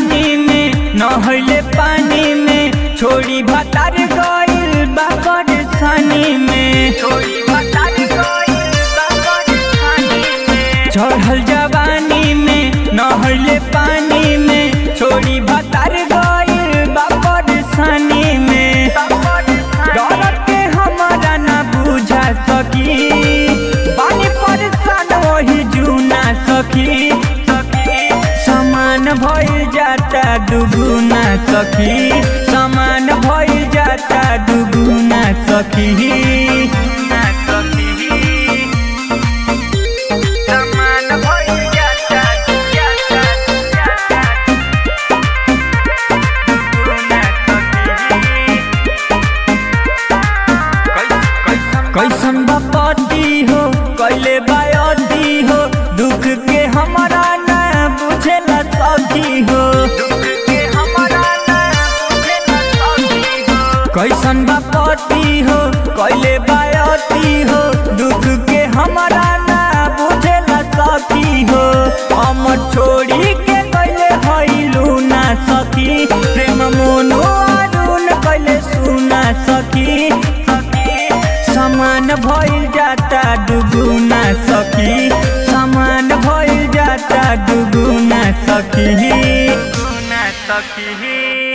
जवानी में नहले पानी में छोड़ी भतार गइल बा परेशानी में छोड़ी भतार गइल बा परेशानी में चढ़ल जवानी में नहले पानी में छोड़ी भतार गइल बा परेशानी में डर के हमारा ना बुझा सकी पानी परेशान वही जूना सखी समान भइल जाता दुगुना सखी समान भइल जाता दुगुना सखी समान भइल जाता जाता जाता दुगुना सखी कैसन बपती हो कैले बायती हो दुख के हमारा ना बुझेला सखी हो कैसन बपती हो कैले बायती हो दुख के हमारा ना बुझेला सखी हो हम छोड़ी के कैले हईलू ना सखी प्रेम मोनो अरुण कैले सुना सखी समान भइल जाता दुगुना सखी समान भइल जाता दुगुना सखी सखी